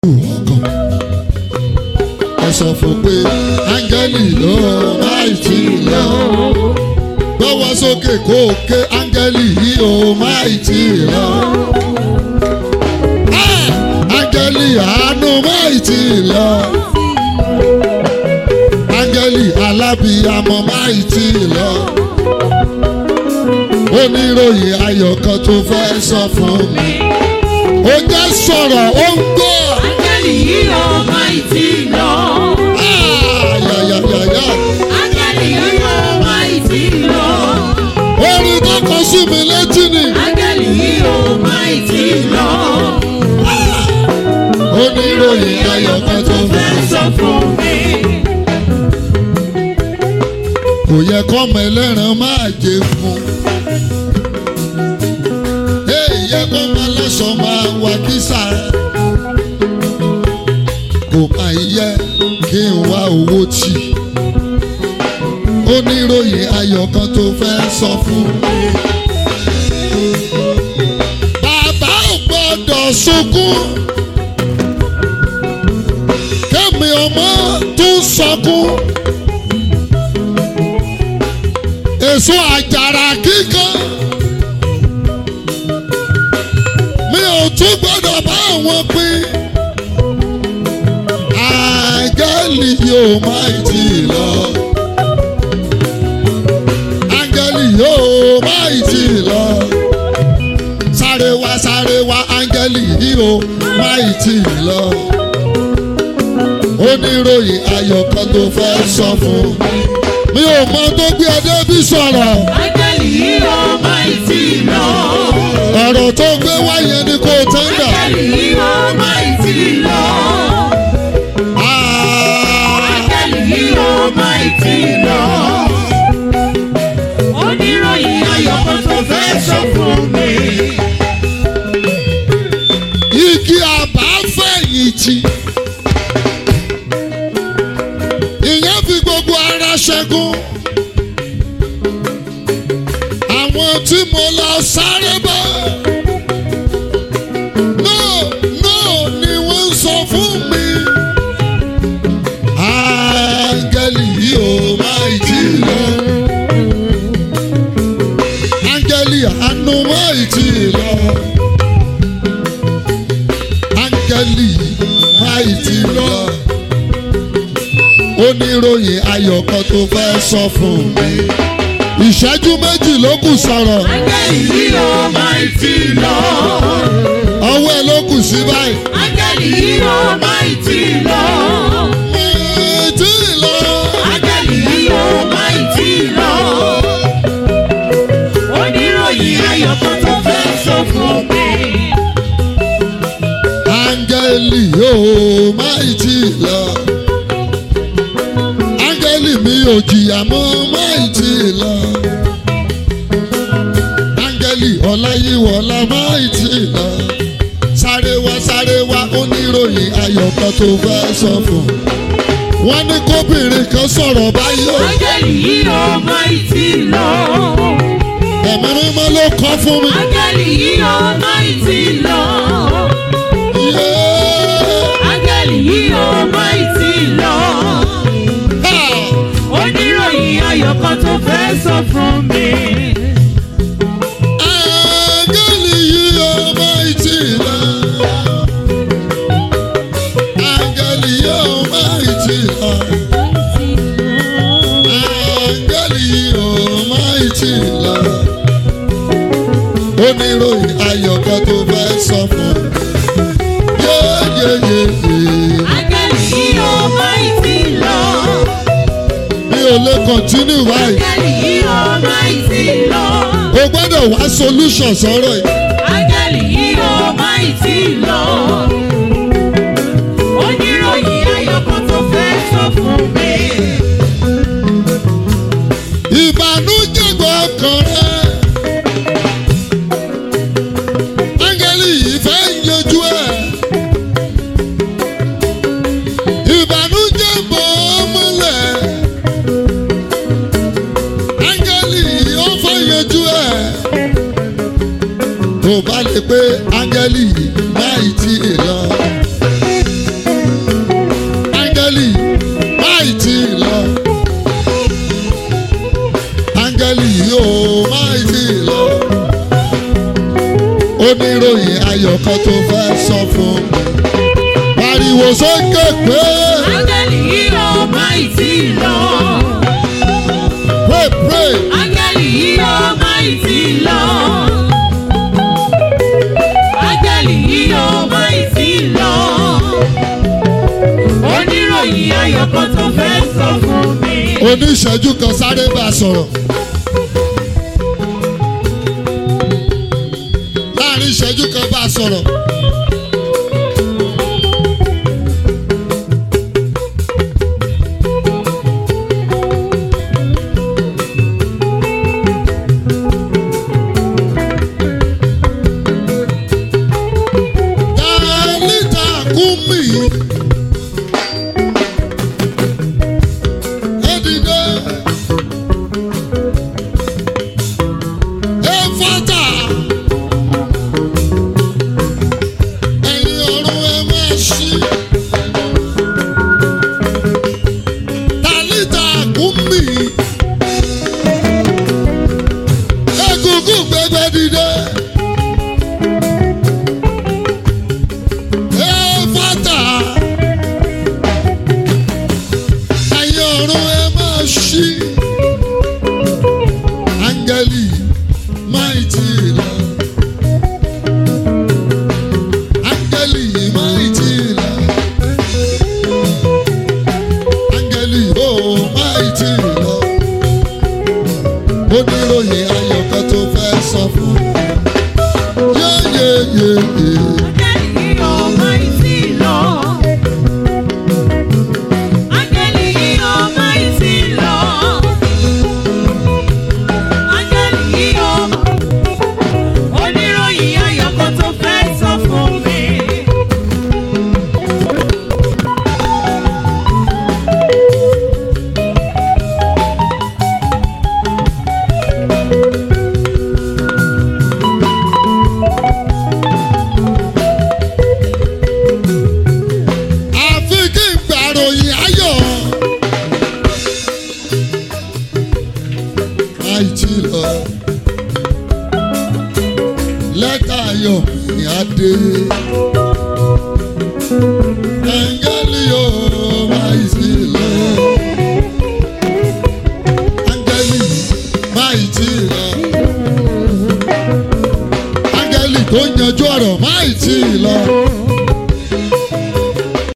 ọkàn ẹ sọ fún pé áńgẹ́lì ló máa tì lọ gbọ́wọ́ sókè kó o ké áńgẹ́lì yìí ó máa tì lọ. Ah! áńgẹ́lì àánú máa tì lọ. áńgẹ́lì alábìyamọ máa tì lọ. oníròyìn ayọ̀ kan tó fẹ́ sọ fún mi. ó jẹ́ sọ̀rọ̀ ó ń gbọ́. Áńgẹ́lì yìí ó máa tì lọ. Ah! yàyàyàyà. Áńgẹ́lì yìí ó máa tì lọ. orin tó kọ sí mi létí ni. Áńgẹ́lì yìí ó máa tì lọ. oníròyìn ayọ̀ kan tó fẹ́ Fẹ́ sọ fún mi. kò yẹ kọ́mọ ẹlẹ́ran máa jẹ fún. èyí yẹ kọ́mọ aláṣọ máa wà kísà. kò máa yẹ kí n wá owó tì. oníròyìn ayọ̀ kan tó fẹ́ sọ fún mi. bàbá ò gbọ́dọ̀ sunkún. kẹ́mi ọmọ tún sọkún. èso àjàrà kíkan. mi ò tún gbọ́dọ̀ bá wọn pín. áńgẹ́lì yóò máa tì lọ. áńgẹ́lì yóò máa tì lọ. sáré wá sáré wá áńgẹ́lì yóò máa tì lọ. oníròyìn ayọ̀ kan tó fẹ́ sọ fún mi mi ò mọ tó gbé ẹdẹ bí sọ̀rọ̀ Áńgẹ́lì yìí ó máa tì lọ. ọ̀rọ̀ tó gbé wáyé ni kò tẹ́ńdà. Áńgẹ́lì yìí ó máa tì lọ. Áńgẹ́lì yìí ó máa tì lọ. Oníròyìn ayọ̀ kan tó fẹ́ sọ fún mi. igi àbáfẹ̀yìntì ìyẹn fi gbogbo ara ṣẹ́gun àwọn tí mo lọ sáré bá náà náà ni wọ́n ń sọ fún mi. áńgẹ́lì yìí ò máa ì tí ì lọ. áńgẹ́lì àánú máa ì tí ì lọ áńgẹ́lì máì ti lọ. oníròyìn ayọ̀ kan tó fẹ́ sọ fún mi. ìṣẹ́jú méjì ló kù sọ̀rọ̀ Áńgẹ́lì yìí ó máa tì lọ. ọwọ́ ẹ ló kù sí báyìí. Áńgẹ́lì yìí ó máa tì lọ. máì tí ì lọ. Áńgẹ́lì yìí ó máa tì lọ. Oníròyìn ayọ̀ kan tó fẹ́ sọ fún mi. áńgẹ́lì yóò máì tí ì lọ. áńgẹ́lì mi ò jìyà mọ́ máì tí ì lọ. áńgẹ́lì ọláyíwọlá máì tí ì lọ. sáré wá sáré wá oníròyìn ayọ̀ kan tó fẹ́ sọ fún. wọ́n ní kóbìnrin kan sọ̀rọ̀ báyìí o. Áńgẹ́lì yìí ó máa tì lọ. ẹ̀mí mímọ́ ló kọ́ fún mi. Áńgẹ́lì yìí ó máa tì lọ. Yeah. Áńgẹ́lì yìí ó máa tì lọ. Ha! Oníròyìn ayọ̀ kan tó fẹ́ sọ fún mi. Áńgẹ́lì yìí ò máa tì lọ. Áńgẹ́lì yìí ò máa tì lọ. Áńgẹ́lì yìí ò máa tì lọ. Oníròyìn ayọ̀ kan tó fẹ́ sọ fún mi. Yéyéyéyé. Áńgẹ́lì yìí ó máa tì lọ. Mi ò lè kọ̀ntínú báyìí. Áńgẹ́lì yìí ó máa tì lọ. O gbọ́dọ̀ wá solution sọ̀rọ̀ yìí. Áńgẹ́lì yìí ó máa tì lọ. Oníròyìn ayọ̀ kan tó fẹ́ sọ fún mi. ìbànújẹ́ gbọ́kàn rẹ̀. áńgẹ́lì yìí fẹ́ yanjú ẹ̀. ìbànújẹ́ bò ó mọ́lẹ̀. áńgẹ́lì yìí ó fẹ́ yanjú ẹ̀. kan tó fẹ́ sọ fún pariwo sókè pé Áńgẹ́lì yìí ó máa ì tí ì lọ. pray pray Áńgẹ́lì yìí ó máa ì tí ì lọ. Áńgẹ́lì yìí ó máa ì tí ì lọ. Oníròyìn ayọ̀ kan tó fẹ́ sọ fún mi. oníṣẹ́jú kan sáré bá a sọ̀rọ̀ láàrin ìṣẹ́jú kan bá a sọ̀rọ̀. Dálítà kúmì. Edide. Efata. Ẹ̀yin ọ̀run ẹ máa ṣí. Dálítà kúmì. Egungun gbẹgbẹ dìde. Efata. Ẹ̀yin ọ̀run ẹ máa ṣí. Áńgẹ́lì máa tí ì lọ. Áńgẹ́lì máa tí ì lọ. Áńgẹ́lì ó máa tí ì lọ. Ó níròyìn ayọ̀ kan tó fẹ́ sọ fún mi. Yéyéyéyé. Áńgẹ́lì yìí ó máa ì tí ì lọ. Áńgẹ́lì yìí ó máa ì tí ì lọ. Áńgẹ́lì yìí ó oníròyìn ayọ̀ kan tó fẹ́ sọ fún mi. àfi kí n gbàròyìn ayọ̀. àìtí lọ lẹ́tà ayọ̀ ní adé. Áńgẹ́lì yóò máa ìsí lọ. Áńgẹ́lì máa ìtí lọ. Áńgẹ́lì tó yanjú ọ̀rọ̀ máa ìtí